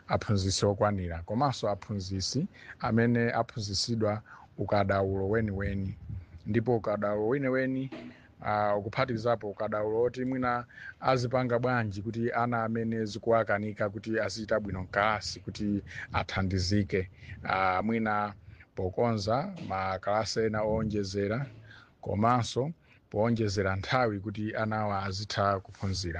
aphunzisi okwanira komanso aphunzisi amene aphunzisidwa ukadaulo weniweni ndipo ukadaulo weniweni uh, ukuphatikizapo ukadaulo oti mwina azipanga bwanji kuti ana amene zikuwakanika kuti azichita bwino mkalasi kuti athandizike uh, mwina pokonza makalasi ena owonjezera komanso powonjezera nthawi kuti anawa azitha kuphunzira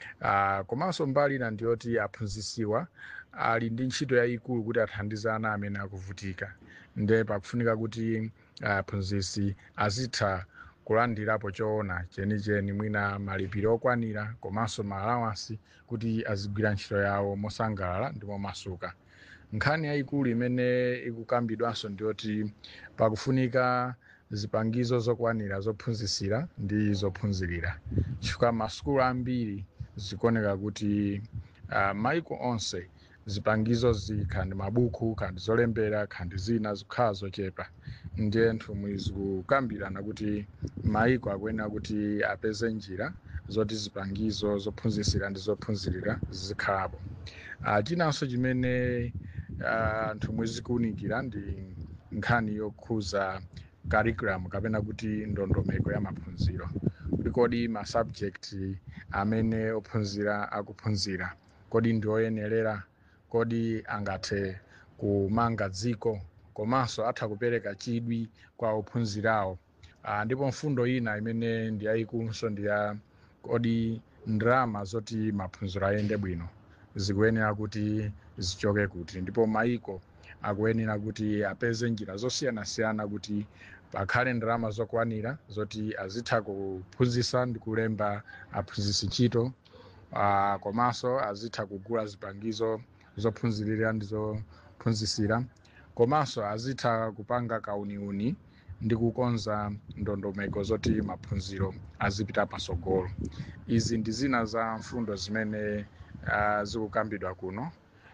uh, komanso mbali ina ndiyoti aphunzisiwa ali ndi ntchito yayikulu kuti athandize ana amene akuvutika nde pakufunika kuti aphunzisi azitha kulandirapo choona chenicheni mwina malipiro okwanira komanso maalawansi kuti azigwira ntchito yawo mosangalala ndi momasuka nkhani yayikulu imene ikukambidwanso ndiyoti pakufunika zipangizo zokwanira zophunzisira ndi zophunzirira chifukwa masukulu ambiri zikuoneka kuti uh, maiko onse zipangizo zikhandi mabuku khandi zolembera khandi zina zikukhala zochepa ndiye nthumwi zikukambirana kuti maiko akuyenera kuti apeze njira zoti zipangizo zophunzisira ndi zophunzirira zikhalapo uh, chinanso chimene uh, nthumwi zikuwunikira ndi nkhani yokhuza curriculum kapena kuti ndondomeko ya maphunziro kuti kodi ma subject amene ophunzira akuphunzira kodi ndi oyenerera kodi angathe kumanga dziko komanso atha kupereka chidwi kwa ophunzirawo uh, ndipo mfundo ina imene ndi yayikulunso ndi ya kodi ndalama zoti maphunziro ayende bwino zikuyenera kuti zichoke kuti ndipo maiko akuyenera kuti apeze njira zosiyanasiyana kuti pakhale ndalama zokwanira zoti azitha kuphunzisa ndi kulemba aphunzisi ntchito uh, komanso azitha kugula zipangizo zophunzirira ndi zophunzisira komanso azitha kupanga kauniuni ndi kukonza ndondomeko zoti maphunziro azipita pasogolo izi ndi zina za mfundo zimene uh, zikukambidwa kuno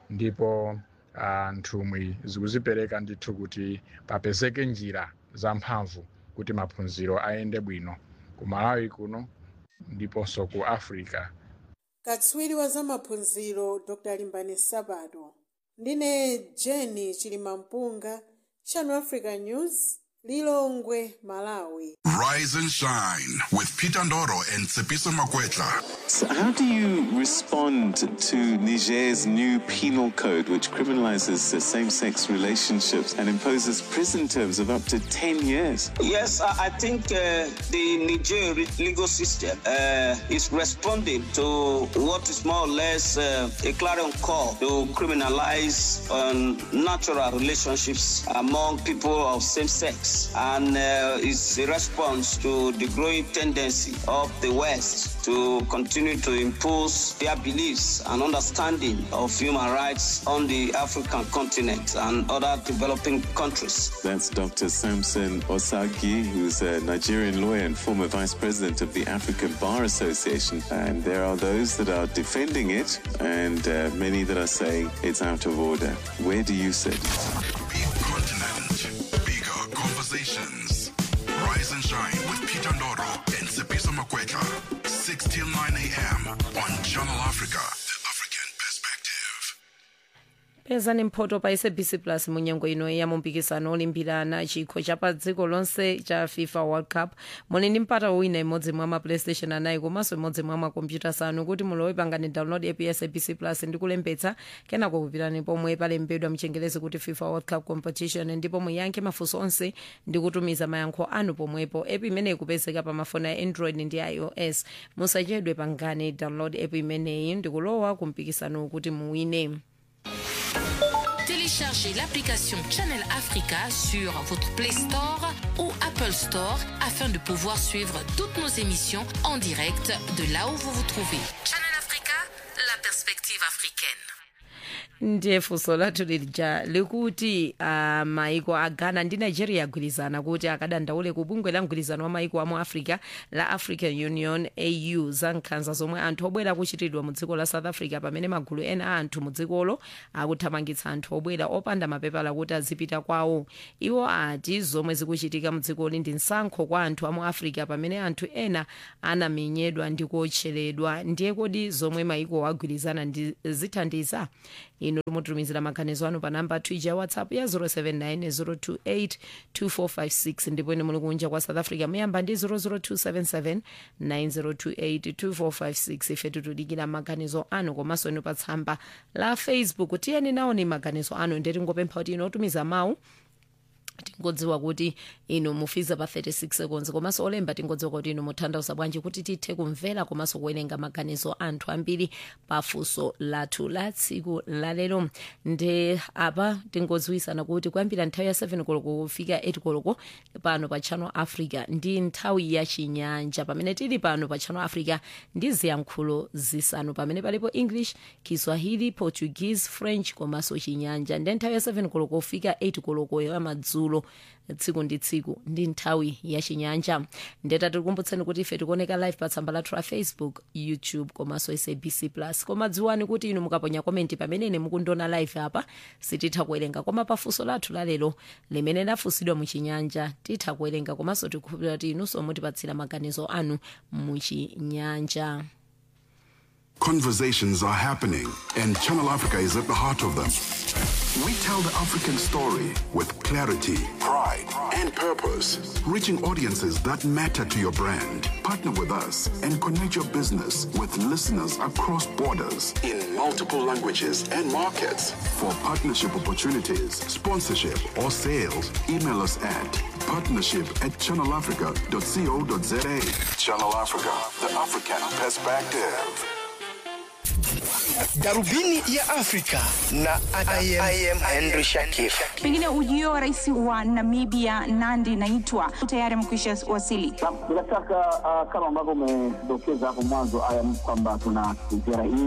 ndipo uh, nthumwi zikuzipereka ndithu kuti papezeke njira zamphamvu kuti maphunziro ayende bwino ku malawi kuno ndiponso ku africa katswiri wa zamaphunziro dr limbani sabato ndine jeni chilimampunga channel africa news lilongwe malawi Rise and shine with Peter Ndoro and Tsepiso Makwetla. So how do you respond to Niger's new penal code, which criminalizes uh, same sex relationships and imposes prison terms of up to 10 years? Yes, I I think uh, the Niger re- legal system uh, is responding to what is more or less uh, a clarion call to criminalize um, natural relationships among people of same sex. And uh, it's a response to the growing tendency of the West to continue to impose their beliefs and understanding of human rights on the African continent and other developing countries. That's Dr. Samson Osagi, who's a Nigerian lawyer and former vice president of the African Bar Association. And there are those that are defending it, and uh, many that are saying it's out of order. Where do you sit? Big continent, bigger conversations. Rise and shine with Peter Ndoro and Tsepiso Makwetla. 6 till 9 a.m. on Channel Africa. The African Perspective. pezani mphoto pa sabc plus munyengo ino ya mumpikisano olimbirana chikho cha pa dziko lonse cha fifa world cup muli ndi mpata wina imodzi mwa ma playstation anayi komanso imodzi mwa makompyuta asanu kuti mulowe pangani download app ya sabc plus ndi kulembetsa kenako kupitani pomwe palembedwa mchengelezi kuti fifa world cup competition ndipo muyankhe mafunso onse ndi kutumiza mayankho anu pomwepo app imeneyi kupezeka pa mafoni a android ndi ios musachedwe pangani download app imeneyi ndi kulowa kumpikisano kuti muwine Téléchargez l'application Channel Africa sur votre Play Store ou Apple Store afin de pouvoir suivre toutes nos émissions en direct de là où vous vous trouvez. Channel Africa, la perspective africaine. ndiye funso lathu lija likuti uh, maiko a ghana ndi nigeria agwirizana kuti akadandaule ku bungwe la mgwirizano wa maiko amu africa la african union au za nkhanza zomwe anthu obwera kuchitidwa mu dziko la south africa pamene magulu ena a anthu mu dzikolo akuthamangitsa anthu obwera opanda mapepala kuti azipita kwawo iwo ati zomwe zikuchitika mu dzikoli ndi msankho kwa anthu amu africa pamene anthu ena anamenyedwa ndi kuotcheredwa ndiye kodi zomwe maiko agwirizana ndi zithandiza inu inu mutumizira maganizo anu pa namba twija ya whatsapp ya 079 028 2456 ndipo inu muli kunja kwa south africa muyamba ndi 00277 9028 2456 ife tikudikira maganizo anu komanso inu pa tsamba la facebook tiyeni naoni maganizo anu ndeti ngopempha kuti inu otumiza mawu tingodziwa kuti inu mufiza pa 36 seconds komanso olemba tingodziwa kuti inu mutanthauza bwanji kuti tithe kumvera komanso kuwerenga maganizo anthu ambiri pafunso lathu la tsiku lalero nde apa tingodziwisana kuti kuyambira nthawi ya 7 koloko kufika 8 koloko pano pa channel africa ndi nthawi ya chinyanja pamene tili pano pa channel africa ndi ziyankhulo zisanu pamene palipo english kiswahili portuguese french komanso chinyanja ndi nthawi ya 7 koloko kufika 8 koloko ya madzulo tsiku ndi tsiku ndi nthawi ya chinyanja ndeta tikukumbutseni kuti ife tikuoneka live pa tsamba lathu la facebook youtube komanso sabc plus koma dziwani kuti inu mukaponya komenti pamene mukundiona live apa sititha kuwerenga koma pafunso lathu lalero limene lafunsidwa muchinyanja titha kuwerenga komanso tikukhulupirira kuti inunso mutipatsira maganizo anu muchinyanja Conversations are happening, and Channel Africa is at the heart of them. We tell the African story with clarity, pride, and purpose, reaching audiences that matter to your brand. Partner with us and connect your business with listeners across borders in multiple languages and markets. For partnership opportunities, sponsorship, or sales, email us at partnership at channelafrica.co.za. Channel Africa, the African perspective. Darubini ya Afrika na I am, I am Henry Shakif. Pengine ujio wa rais wa Namibia Nandi Naitwa tayari amekwisha wasili. Bila shaka uh, kama ambavyo umedokeza hapo mwanzo, aya kwamba tuna ziara hii